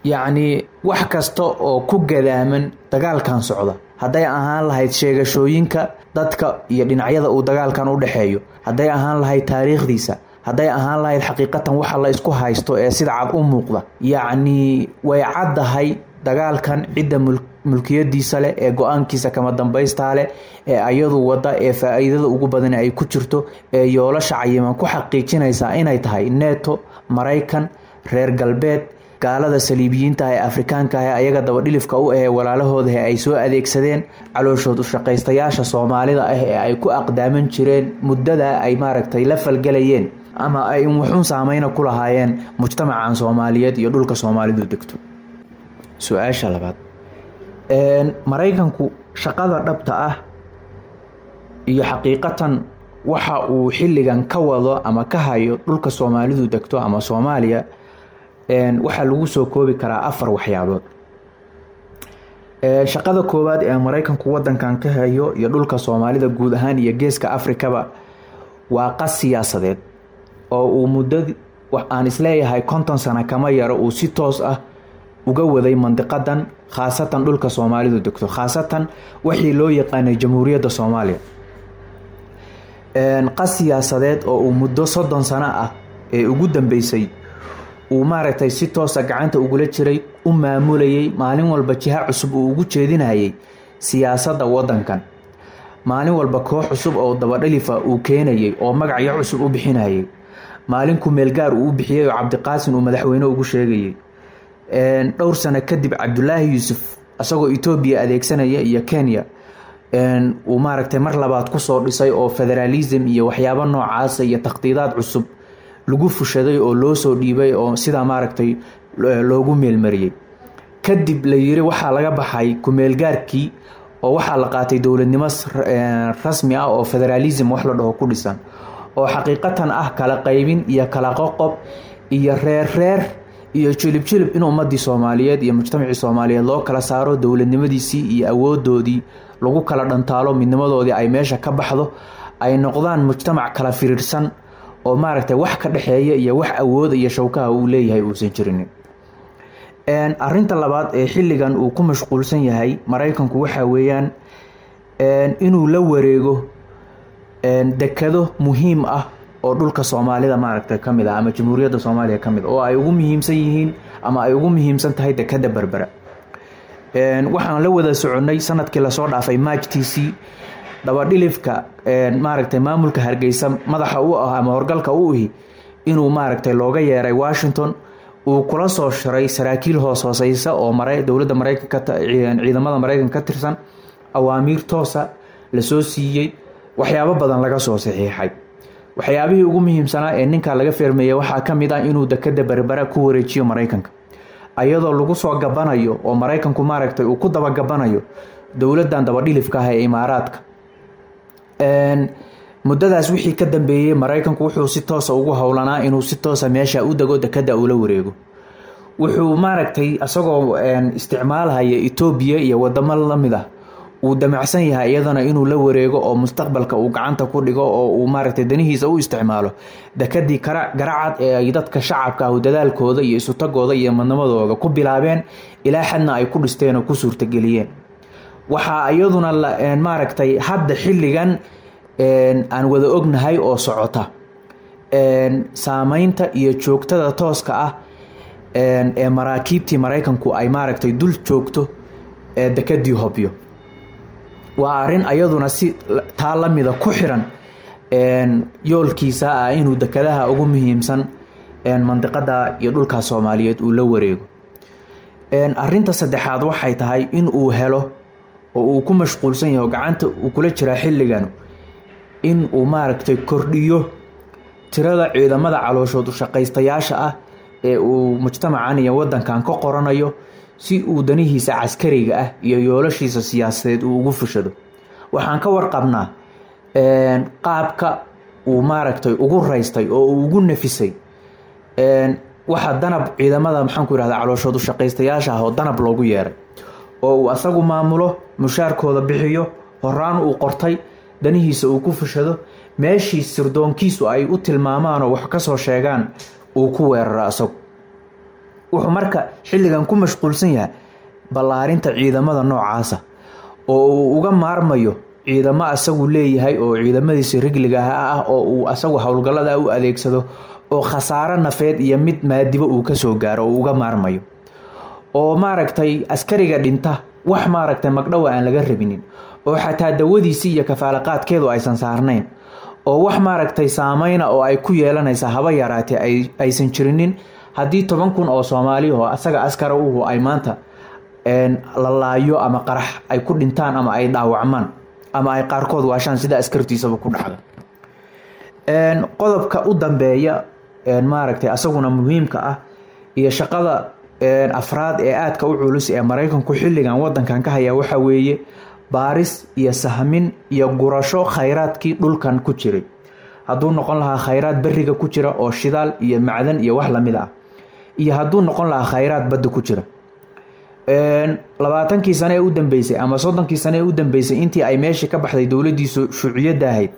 yacnii wax kasta oo ku gadaaman dagaalkan socda hadday ahaan lahayd sheegashooyinka dadka iyo dhinacyada uu dagaalkan u dhexeeyo hadday ahaan lahayd taariikhdiisa hadday ahaan lahayd xaqiiqatan waxa la isku haysto ee sida cad u muuqda yacnii way caddahay dagaalkan cidda mulkiyadiisa leh ee go-aankiisa kama dambaystaa leh ee ayadu wadda ee faa-iidada ugu badan ay ku jirto ee yoolasha cayiman ku xaqiijinaysaa inay tahay neto maraykan reer galbeed gaalada saliibiyiinta ee afrikaanka ah ayaga dabadhilifka u ahee walaalahoodahe ay soo adeegsadeen calooshood ushaqaystayaasha soomaalida ah ee ay ku aqdaaman jireen muddada ay maaragtay la falgelayeen ama ay wuxuun saameyna ku lahaayeen mujtamacan soomaaliyeed iyo dhulka soomaalidu degto su-aasha labaad maraykanku shaqada dhabta ah iyo xaqiiqatan waxa uu xilligan ka wado ama ka hayo dhulka soomaalidu degto ama soomaaliya waxaa lagu soo koobi karaa afar waxyaabood shaqada koowaad ee maraykanku wadankan ka hayo iyo dhulka soomaalida guud ahaan iyo geeska afrikaba waa qas siyaasadeed oo uu muddo aan isleeyahay konton sano kama yaro uu si toos ah uga waday mandiqadan khaasatan dhulka soomaalidu degto khaasatan wixii loo yaqaanay jamhuuriyadda soomaaliya qas siyaasadeed oo uu muddo soddon sano ah ee ugu dambeysay uu maaragtay si toosa gacanta ugula jiray u maamulayay maalin walba jiha cusub uu ugu jeedinayay siyaasadda wadankan maalin walba koox cusub oo dabadhalifa uu keenayay oo magacyo cusub u bixinayay maalin kumeelgaar uu u bixiyay oo cabdiqaasin uu madaxweyne ugu sheegayay dhowr sano kadib cabdulaahi yuusuf isagoo etoobiya adeegsanaya iyo kenya uu maaragtay mar labaad kusoo dhisay oo federaalism iyo waxyaabo noocaasa iyo takhdiidaad cusub lagu fushaday oo loo soo dhiibay oo sidaa maaragtay loogu meelmariyey kadib la yiri waxaa laga baxay kumeelgaarkii oo waxaa la qaatay dowladnimo rasmi ah oo federaalism wax la dhaho ku dhisan oo xaqiiqatan ah kala qaybin iyo kala qoqob iyo reer reer iyo jilib jilib in ummadii soomaaliyeed iyo mujtamacii soomaaliyeed loo kala saaro dowladnimadiisii iyo awoodoodii lagu kala dhantaalo midnimadoodii ay meesha ka baxdo ay noqdaan mujtamac kala firiirsan oo maaragtay wax ka dhexeeya iyo wax awooda iyo shawkaha uu leeyahay uusan jirin arinta labaad ee xilligan uu ku mashquulsan yahay maraykanku waxaa weeyaan inuu la wareego dekado muhiim ah oo dhulka soomaalida maaragtay ka mid ah ama jamhuuriyadda soomaaliya ka mid oo ay ugu muhiimsan yihiin ama ay ugu muhiimsan tahay dekada berbera waxaan la wada soconnay sanadkii lasoo dhaafay maajtiisii dabadhilifka maaragtay maamulka hargeysa madaxa u ah ama horgalka u ihi inuu maaragtay looga yeeray washington uu kula soo shiray saraakiil hoos hooseysa oo dowladda maraykanka ciidamada maraykanka ka tirsan awaamiir toosa lasoo siiyey waxyaabo badan laga soo saxiixay waxyaabihii ugu muhiimsanaa ee ninka laga feermeeyey waxaa ka mid ah inuu dekada berbera ku wareejiyo maraykanka ayadoo lagu soo gabanayo oo maraykanku maaragtay uu ku dabagabanayo dowladan dabadhilifka ah ee imaaraadka muddadaas wixii ka dambeeyey maraykanku wuxuu si toosa ugu howlanaa inuu si toosa meesha u dego dekada ula wareego wuxuu maaragtay isagoo isticmaalhaya etoobiya iyo wadamo lamid ah uu damacsan yahay iyadana inuu la wareego oo mustaqbalka uu gacanta ku dhigo oo uu maaragtay danihiisa u isticmaalo dekadii garacad ee ay dadka shacabka ah dadaalkooda iyo isutagooda iyo madnimadooda ku bilaabeen ilaa xadna ay ku dhisteen oo ku suurtageliyeen waxaa iyaduna maaragtay hadda xilligan aan wada ognahay oo socota saameynta iyo joogtada tooska ah ee maraakiibtii maraykanku ay maaragtay dul joogto dekadii hobyo waa arin ayaduna si taa lamida ku xiran yoolkiisa ah inuu dekadaha ugu muhiimsan mandiqada iyo dhulka soomaaliyeed uu la wareego arinta saddexaad waxay tahay in uu helo oo uu ku mashquulsan yahay oo gacanta uu kula jiraa xilligan in uu maaragtay kordhiyo tirada ciidamada calooshood ushaqaystayaasha ah ee uu mujtamacan iyo wadankan ka qoranayo si uu danihiisa caskariga ah iyo yoolashiisa siyaasadeed uu ugu fushado waxaan ka warqabnaa qaabka uu maaragtay ugu raystay oo uu ugu nafisay waxa danab ciidamada maxaanku yihahda calooshood ushaqaystayaasha ah oo danab loogu yeeray oo uu asagu maamulo mushaarkooda bixiyo horaan uu qortay danihiisa uu ku fushado meeshii sirdoonkiisu ay u tilmaamaanoo wax kasoo sheegaan uu ku weeraro asagu wuxuu marka xilligan ku mashquulsan yahay ballaarinta ciidamada noocaasa oo uu uga maarmayo ciidamo asagu leeyahay oo ciidamadiisa rigliga ah oo uu asagu howlgallada u adeegsado oo khasaaro nafeed iyo mid maadibo uu kasoo gaaro oo uga maarmayo oo maaragtay askariga dhinta wax maaragtay magdhowa aan laga rabinin oo xataa dawadiisii iyo kafaalaqaadkeedu aysan saarnayn oo wax maaragtay saameyna oo ay ku yeelanaysa haba yaraatee aysan jirinin haddii toban kun oo soomaali oo asaga askara uhu ay maanta la laayo ama qarax ay ku dhintaan ama ay dhaawacmaan ama ay qaarkood waashaan sida askartiisaba ku dhacda qodobka u dambeeya maaragtay asaguna muhiimka ah iyo shaqada afraad ee aadka u culus ee maraykanku xilligan wadankan ka haya waxa weeye baaris iyo sahmin iyo gurasho khayraadkii dhulkan ku jiray hadduu noqon lahaa khayraad beriga ku jira oo shidaal iyo macdan iyo wax lamid ah iyo hadduu noqon lahaa khayraad badda ku jira labaatankii sane ee u dambeysay ama soddonkii sane ee u dambeysay intii ay meeshii ka baxday dowladiisu shuuciyadda ahayd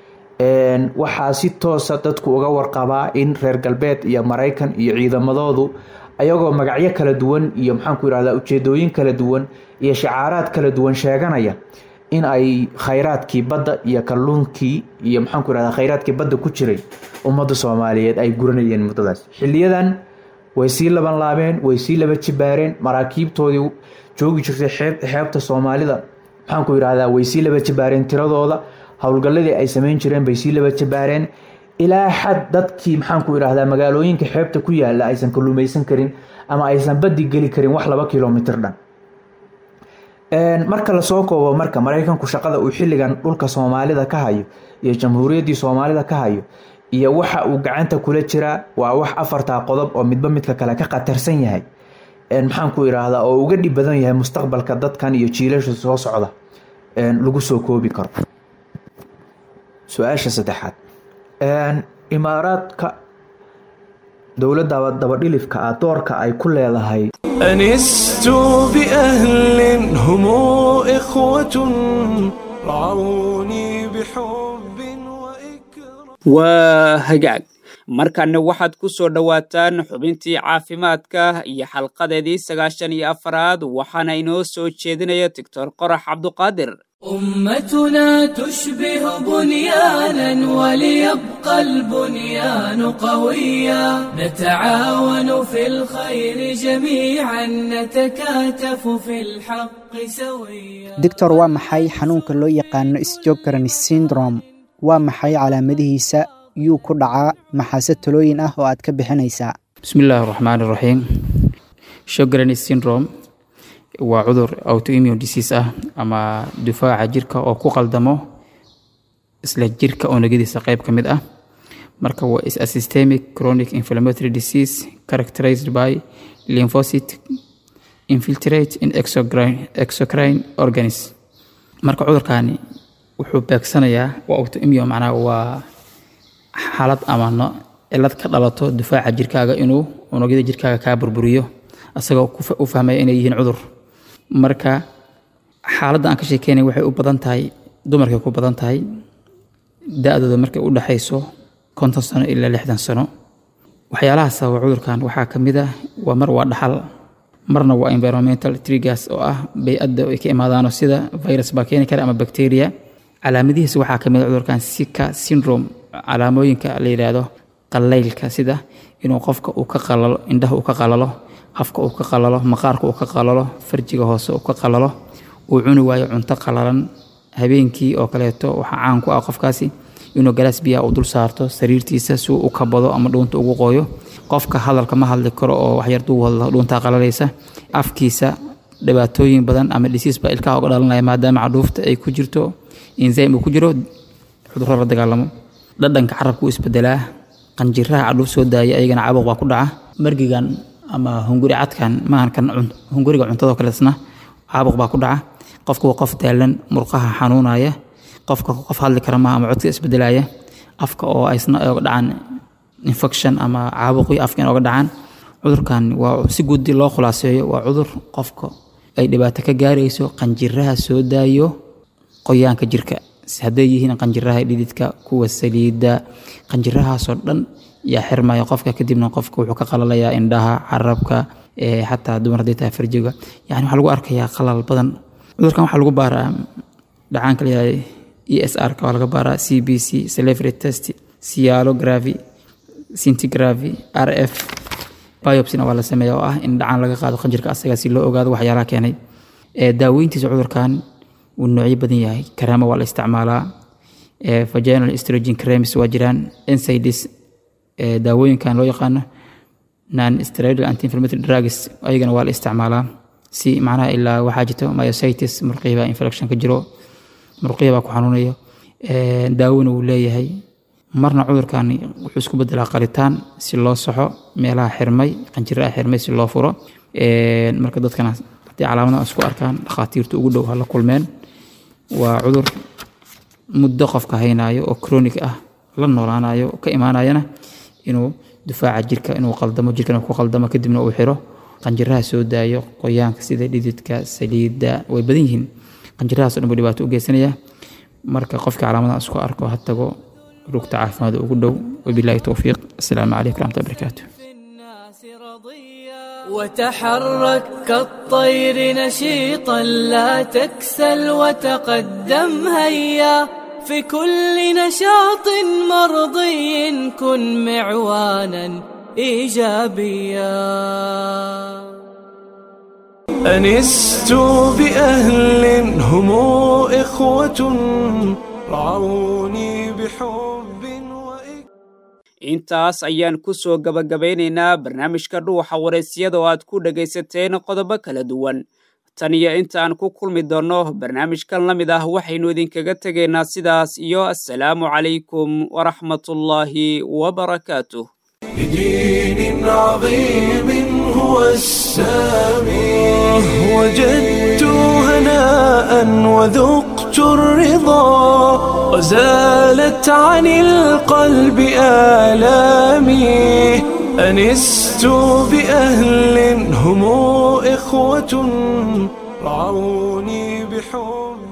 waxaa si toosa dadku uga warqabaa in reer galbeed iyo maraykan iyo ciidamadoodu ayagoo magacyo kala duwan iyo maxaanku yihahdaa ujeedooyin kala duwan iyo shacaaraad kala duwan sheeganaya in ay khayraadkii badda iyo kalluunkii iyo maxaanku yihahdaa khayraadkii badda ku jiray ummadda soomaaliyeed ay guranayeen muddadaas xiliyadan way sii laban laabeen way sii laba jibaareen maraakiibtoodii joogi jirtay xeebta soomaalida maxaanku yihahdaa way sii laba jibaareen tiradooda howlgalladii ay sameyn jireen bay sii laba jibaareen ilaa xad dadkii maxaanku yidhaahdaa magaalooyinka xeebta ku yaala aysan kalluumaysan karin ama aysan badi geli karin wax laba kilomitr dhan marka lasoo koobo marka maraykanku shaqada uu xilligan dhulka soomaalida ka hayo iyo jamhuuriyaddii soomaalida ka hayo iyo waxa uu gacanta kula jiraa waa wax afartaa qodob oo midba midka kale ka khatarsan yahay maxaanku idhaahdaa oo uga dhib badan yahay mustaqbalka dadkan iyo jiilasha soo socda lagu soo koobi karo su-aasha saddexaad imaaraadka dowladda dabadhilifka ah doorka ay ku leedahay أنست بأهل هم إخوة رعوني بحب وإكرام waa hagaag markanna waxaad ku soo dhowaataan xubintii caafimaadka iyo xalqadeedii sagaashan iyo afaraad waxaana inoo soo jeedinaya doctor qorax cabduqaadir أمتنا تشبه بنيانا وليبقى البنيان قويا نتعاون في الخير جميعا نتكاتف في الحق سويا doctor waa maxay xanuunka loo yaqaano sjogaran syndrome waa maxay calaamadihiisa yuu ku dhacaa maxaase talooyin ah oo aad ka bixinaysaa bismillaahi raxmaani raxiim shogran syndrome waa cudur autoimmune disease ah ama difaaca jirka oo ku qaldamo isla jirka unugyadiisa qayb ka mid ah marka waa is a systemic chronic inflammatory disease characterized by lymphocyte infiltrate in exocrine, exocrine organs marka cudurkani wuxuu beegsanayaa waa autoimmune macnaha waa xaalad ama no cilad ka dhalato difaaca jirkaaga inuu unugyada jirkaaga kaa burburiyo asagoo u fahmaya inay yihiin cudur marka xaaladda aan ka sheekeynay waxay u badan tahay dumarkay ku badan tahay da-dooda markay u dhexayso konton sano ilaa lixdan sano waxyaalaha sababa cudurkan waxaa ka mid ah waa mar waa dhaxal marna waa environmental triggers oo ah bay-adda ay ka imaadaano sida virus baa keeni kara ama bacteria calaamadihiisa waxaa ka mid ah cudurkan sika syndrome calaamooyinka la yidhaahdo qalaylka sida inuu qofka uu ka qalalo indhaha uu ka qalalo afka uu ka qalalo maqaarka uu ka qalalo farjiga hoose uu ka qalalo uu cuni waayo cunto qalalan habeenkii oo kaleeto waxaa caan ku ah qofkaasi inuu galaas biyaha uu dul saarto sariirtiisa si uu u kabado ama dhuunta ugu qooyo qofka hadalka ma hadli karo oo waxyar duu hadlo dhuuntaa qalalaysa afkiisa dhibaatooyin badan ama dhisiis baa ilkaha uga dhalanaya maadaama cadhuufta ay ku jirto enzyme uu ku jiro cudurro la dagaalamo dhadhanka carabka u isbedelaa qanjiraha cadhuuf soo daaya ayagana caabuq baa ku dhaca margigan ama hunguri cadkan maahan kan hunguriga cuntadoo kaleesna caabuq baa ku dhaca qofka waa qof daalan murqaha xanuunaya qofka qof hadli kara maaha ama codka isbedelaya afka oo aysna oga dhacaan infection ama caabuqii afka in oga dhacaan cudurkan waa si guudi loo khulaaseeyo waa cudur qofka ay dhibaato ka gaarayso qanjiraha soo daayo qoyaanka jirka hadday yihiin qanjiraha dhididka kuwa saliidda qanjirahaasoo dhan yaa xirmaya qofka kadibna qofka wuxuu ka qalalayaa indhaha carabka xataa dumar haddii tahay farjiga yani waxaa lagu arkayaa qalal badan cudurkan waxaa lagu baaraa dhacaanka layahay e s r ka waa laga baaraa c b c celebrity test cialography centigraphy r f biopsina waa la sameeya oo ah in dhacaan laga qaado qanjirka asaga si loo ogaado waxyaalaha keenay daaweyntiisa cudurkan wuu noocyo badan yahay karaama waa la isticmaalaa vaginal estrogen creams waa jiraan NSAIDs daawooyinkan loo yaqaano non steroidal anti inflammatory drugs ayagana waa la isticmaalaa si macnaha ilaa waxaa jirto myositis murqihiba infection ka jiro murqihi baa ku xanuunayo daawona wuu leeyahay marna cudurkan wuxuu isku bedelaa qalitaan si loo saxo meelaha xirmay qanjiraha xirmay si loo furo marka dadkana haddii calaamadaha isku arkaan dhakhaatiirta ugu dhow ha la kulmeen waa cudur muddo qofka haynaayo oo chronic ah la noolaanayo ka imaanayana inuu difaaca jirka inuu qaldamo jirkana ku qaldamo kadibna uu xiro qanjiraha soo daayo qoyaanka sida dhididka saliidda way badan yihiin qanjirahaas o dhan buu dhibaato u geysanaya marka qofka calaamadaha isku arko ha tago rugta caafimaad ugu dhow wabilaahi towfiiq asalaamu calaykum waraxmatullahi barakaatu وتحرك كالطير نشيطا لا تكسل وتقدم هيا في كل نشاط مرضي كن معوانا ايجابيا أنست بأهل هم إخوة رعوني بحب intaas ayaan ku soo gabagabaynaynaa barnaamijka dhuuxa waraysyada oo aad ku dhegaysateen qodobo kala duwan tan iyo intaan ku kulmi doonno barnaamijkan la mid ah waxaynu idinkaga tegaynaa sidaas iyo assalaamu calaykum waraxmatullaahi wabarakaatuh بدين عظيم هو السامي وجدت هناء وذقت الرضا وزالت عن القلب آلامي أنست بأهل هم إخوة رعوني بحب